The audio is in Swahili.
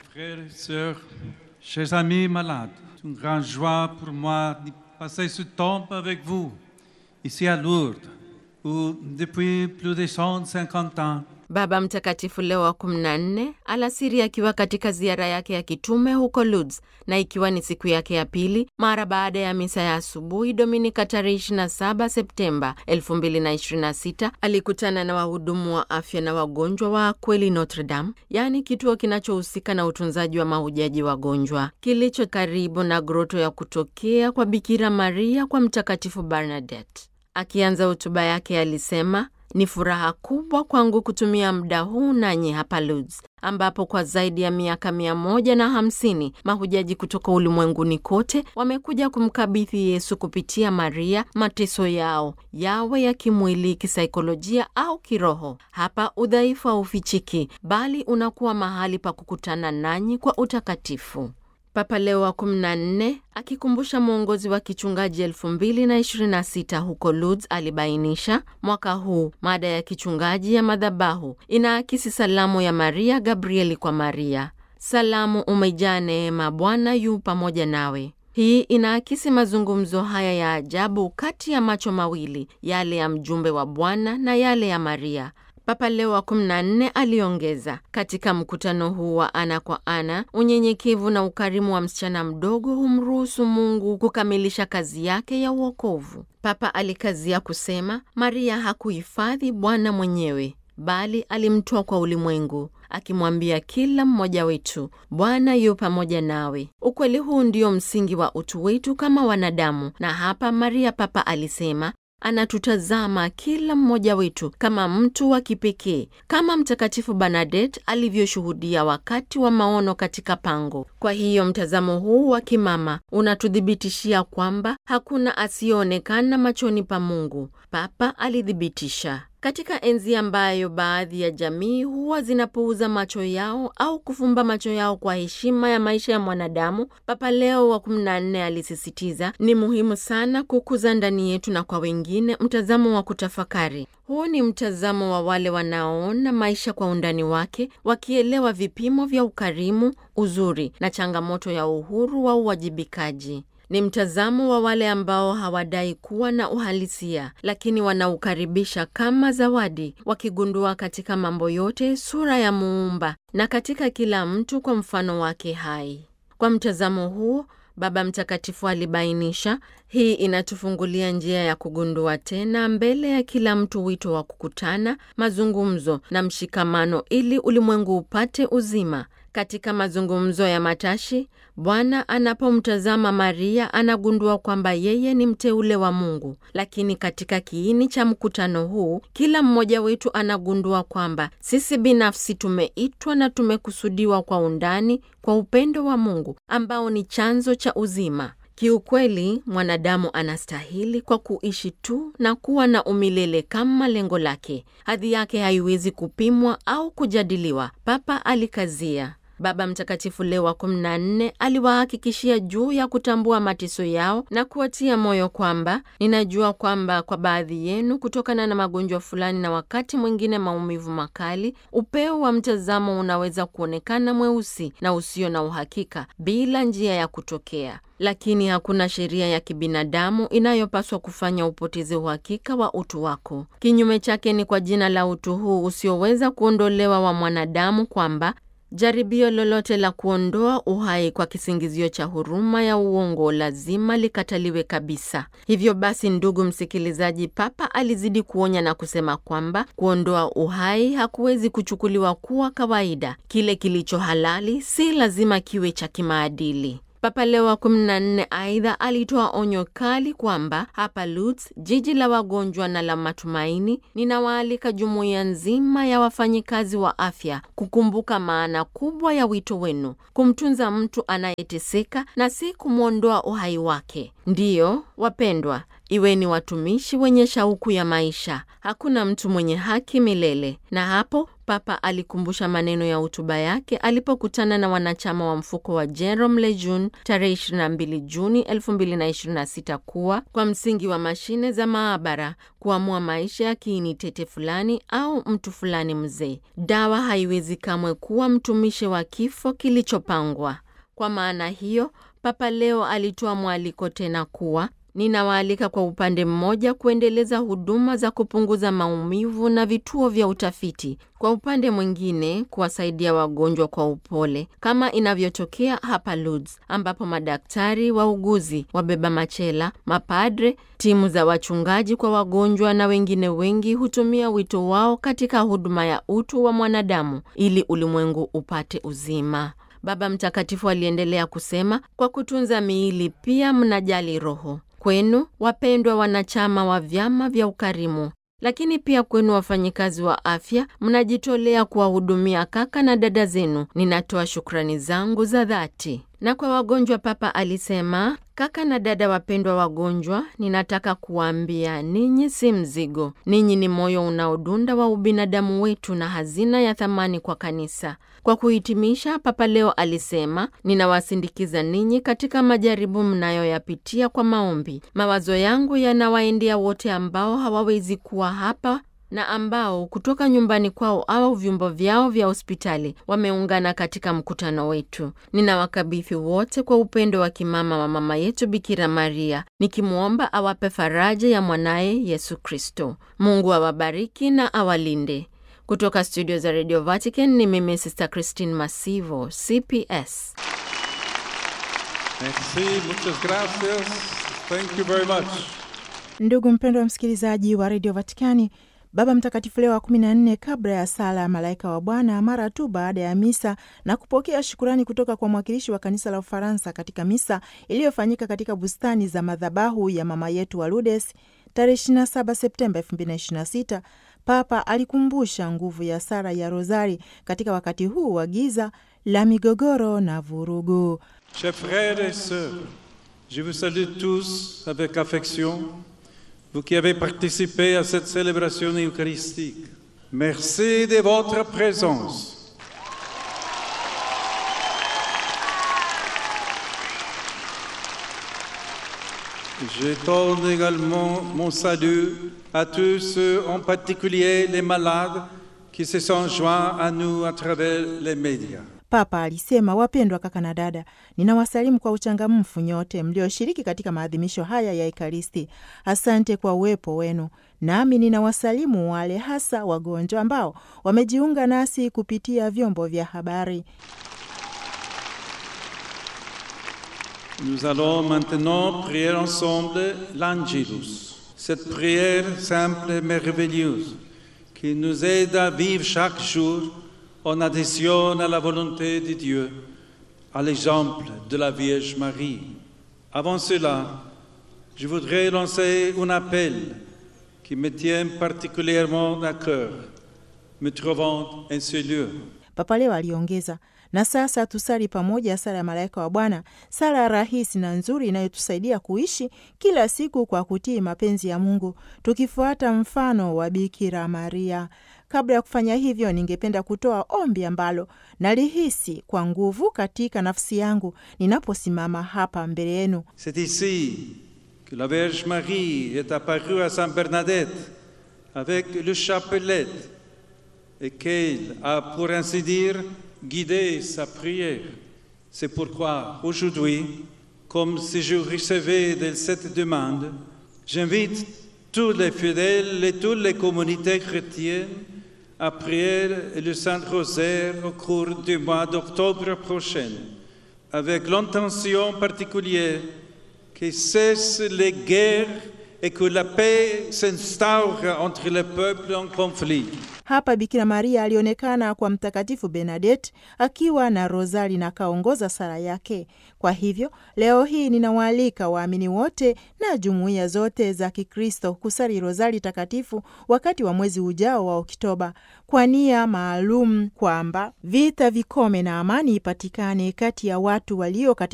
frères et sœurs, chers amis malades, c'est une grande joie pour moi de passer ce temps avec vous, ici à Lourdes, où depuis plus de 150 ans, Baba Mtakatifu Leo wa 14 alasiri akiwa katika ziara yake ya kitume huko Lourdes na ikiwa ni siku yake ya pili mara baada ya misa ya asubuhi Dominika tarehe 27 Septemba 2026 alikutana na wahudumu wa afya na wagonjwa wa Kweli Notre Dame, yaani kituo kinachohusika na utunzaji wa mahujaji wagonjwa kilicho karibu na groto ya kutokea kwa Bikira Maria kwa Mtakatifu Bernadette. Akianza hotuba yake alisema ni furaha kubwa kwangu kutumia muda huu nanyi hapa Lourdes, ambapo kwa zaidi ya miaka mia moja na hamsini mahujaji kutoka ulimwenguni kote wamekuja kumkabidhi Yesu kupitia Maria mateso yao, yawe ya kimwili, kisaikolojia au kiroho. Hapa udhaifu haufichiki, bali unakuwa mahali pa kukutana nanyi kwa utakatifu. Papa Leo wa 14 akikumbusha mwongozi wa kichungaji 2026 huko Lourdes alibainisha, mwaka huu mada ya kichungaji ya madhabahu inaakisi salamu ya Maria Gabrieli kwa Maria, salamu umejaa neema, Bwana yu pamoja nawe. Hii inaakisi mazungumzo haya ya ajabu kati ya macho mawili, yale ya mjumbe wa Bwana na yale ya Maria. Papa Leo wa 14 aliongeza, katika mkutano huu wa ana kwa ana, unyenyekevu na ukarimu wa msichana mdogo humruhusu Mungu kukamilisha kazi yake ya uokovu. Papa alikazia kusema, Maria hakuhifadhi Bwana mwenyewe, bali alimtoa kwa ulimwengu, akimwambia kila mmoja wetu, Bwana yu pamoja nawe. Ukweli huu ndio msingi wa utu wetu kama wanadamu, na hapa Maria, Papa alisema anatutazama kila mmoja wetu kama mtu wa kipekee, kama Mtakatifu Bernadette alivyoshuhudia wakati wa maono katika pango. Kwa hiyo mtazamo huu wa kimama unatuthibitishia kwamba hakuna asiyeonekana machoni pa Mungu. Papa alithibitisha katika enzi ambayo baadhi ya jamii huwa zinapuuza macho yao au kufumba macho yao kwa heshima ya maisha ya mwanadamu. Papa Leo wa 14 alisisitiza ni muhimu sana kukuza ndani yetu na kwa wengine mtazamo wa kutafakari. Huu ni mtazamo wa wale wanaoona maisha kwa undani wake, wakielewa vipimo vya ukarimu, uzuri na changamoto ya uhuru wa uwajibikaji. Ni mtazamo wa wale ambao hawadai kuwa na uhalisia, lakini wanaukaribisha kama zawadi, wakigundua katika mambo yote sura ya Muumba na katika kila mtu kwa mfano wake hai. Kwa mtazamo huo, Baba Mtakatifu alibainisha, hii inatufungulia njia ya kugundua tena mbele ya kila mtu wito wa kukutana, mazungumzo na mshikamano ili ulimwengu upate uzima. Katika mazungumzo ya matashi, Bwana anapomtazama Maria anagundua kwamba yeye ni mteule wa Mungu. Lakini katika kiini cha mkutano huu, kila mmoja wetu anagundua kwamba sisi binafsi tumeitwa na tumekusudiwa kwa undani kwa upendo wa Mungu ambao ni chanzo cha uzima. Kiukweli, mwanadamu anastahili kwa kuishi tu na kuwa na umilele kama lengo lake. Hadhi yake haiwezi kupimwa au kujadiliwa, Papa alikazia. Baba Mtakatifu Leo wa 14 aliwahakikishia juu ya kutambua mateso yao na kuwatia moyo kwamba ninajua kwamba kwa baadhi yenu, kutokana na magonjwa fulani na wakati mwingine maumivu makali, upeo wa mtazamo unaweza kuonekana mweusi na usio na uhakika bila njia ya kutokea. Lakini hakuna sheria ya kibinadamu inayopaswa kufanya upoteze uhakika wa utu wako. Kinyume chake, ni kwa jina la utu huu usioweza kuondolewa wa mwanadamu kwamba jaribio lolote la kuondoa uhai kwa kisingizio cha huruma ya uongo lazima likataliwe kabisa. Hivyo basi, ndugu msikilizaji, Papa alizidi kuonya na kusema kwamba kuondoa uhai hakuwezi kuchukuliwa kuwa kawaida. Kile kilicho halali si lazima kiwe cha kimaadili. Papa Leo wa 14 aidha alitoa onyo kali kwamba hapa Lourdes, jiji la wagonjwa na la matumaini, ninawaalika jumuiya nzima ya wafanyikazi wa afya kukumbuka maana kubwa ya wito wenu, kumtunza mtu anayeteseka na si kumwondoa uhai wake. Ndiyo wapendwa, iweni watumishi wenye shauku ya maisha. Hakuna mtu mwenye haki milele. Na hapo Papa alikumbusha maneno ya hotuba yake alipokutana na wanachama wa mfuko wa Jerome Lejeune tarehe 22 Juni 2026 kuwa kwa msingi wa mashine za maabara kuamua maisha ya kiini tete fulani au mtu fulani mzee, dawa haiwezi kamwe kuwa mtumishi wa kifo kilichopangwa. Kwa maana hiyo, Papa leo alitoa mwaliko tena kuwa ninawaalika kwa upande mmoja kuendeleza huduma za kupunguza maumivu na vituo vya utafiti, kwa upande mwingine kuwasaidia wagonjwa kwa upole, kama inavyotokea hapa Lourdes, ambapo madaktari, wauguzi, wabeba machela, mapadre, timu za wachungaji kwa wagonjwa na wengine wengi hutumia wito wao katika huduma ya utu wa mwanadamu ili ulimwengu upate uzima. Baba Mtakatifu aliendelea kusema, kwa kutunza miili pia mnajali roho. Kwenu wapendwa wanachama wa vyama vya ukarimu, lakini pia kwenu wafanyikazi wa afya, mnajitolea kuwahudumia kaka na dada zenu, ninatoa shukrani zangu za dhati. Na kwa wagonjwa, Papa alisema, kaka na dada wapendwa wagonjwa, ninataka kuwaambia ninyi si mzigo. Ninyi ni moyo unaodunda wa ubinadamu wetu na hazina ya thamani kwa kanisa. Kwa kuhitimisha, Papa leo alisema, ninawasindikiza ninyi katika majaribu mnayoyapitia kwa maombi. Mawazo yangu yanawaendea wote ambao hawawezi kuwa hapa na ambao kutoka nyumbani kwao au vyumba vyao vya hospitali wameungana katika mkutano wetu. Ninawakabidhi wote kwa upendo wa kimama wa mama yetu Bikira Maria, nikimwomba awape faraja ya mwanaye Yesu Kristo. Mungu awabariki na awalinde. Kutoka studio za Radio Vatican ni mimi Sister Christine Masivo, CPS. Merci, muchas gracias. Thank you very much. Ndugu mpendwa msikilizaji wa redio Vatikani, Baba Mtakatifu Leo wa kumi na nne, kabla ya sala ya malaika wa Bwana, mara tu baada ya misa na kupokea shukurani kutoka kwa mwakilishi wa kanisa la Ufaransa katika misa iliyofanyika katika bustani za madhabahu ya mama yetu wa Lourdes tarehe 27 Septemba 2026, Papa alikumbusha nguvu ya sala ya Rozari katika wakati huu wa giza la migogoro na vurugu. Chers frères et sœurs, je vous salue tous avec affection, vous qui avez participé à cette célébration eucharistique. Merci de votre présence. Je donne également mon salut à tous ceux, en particulier les malades, qui se sont joints à nous à travers les médias. Papa alisema, wapendwa kaka na dada, ninawasalimu kwa uchangamfu nyote mlioshiriki katika maadhimisho haya ya Ekaristi. Asante kwa uwepo wenu. Nami ninawasalimu wale hasa wagonjwa ambao wamejiunga nasi kupitia vyombo vya habari. Nous allons maintenant prier ensemble l'Angelus, cette prière simple et merveilleuse qui nous aide à vivre chaque jour en adhésion à la volonté de Dieu, à l'exemple de la Vierge Marie. Avant cela, je voudrais lancer un appel qui me tient particulièrement à cœur, me trouvant en ce lieu. Papa leo aliongeza, na sasa tusali pamoja sala ya malaika wa Bwana, sala rahisi na nzuri inayotusaidia kuishi kila siku kwa kutii mapenzi ya Mungu, tukifuata mfano wa Bikira Maria. Kabla ya kufanya hivyo, ningependa kutoa ombi ambalo nalihisi kwa nguvu katika nafsi yangu ninaposimama hapa mbele yenu. C'est ici que la Vierge Marie est apparue à Sainte Bernadette avec le chapelet et qu'elle a, pour ainsi dire, guidé sa prière. C'est pourquoi aujourd'hui, comme si je recevais de cette demande, j'invite tous les fidèles et toutes les communautés chrétiennes à prier le Saint-Rosaire au cours du mois d'octobre prochain, avec l'intention particulière que cessent les guerres et que la paix s'instaure entre les peuples en conflit. Hapa Bikira Maria alionekana kwa Mtakatifu Bernadette akiwa na rozari na akaongoza sala yake. Kwa hivyo leo hii ninawaalika waamini wote na jumuiya zote za Kikristo kusali rozari takatifu wakati wa mwezi ujao wa Oktoba kwa nia maalum kwamba vita vikome na amani ipatikane kati ya watu walio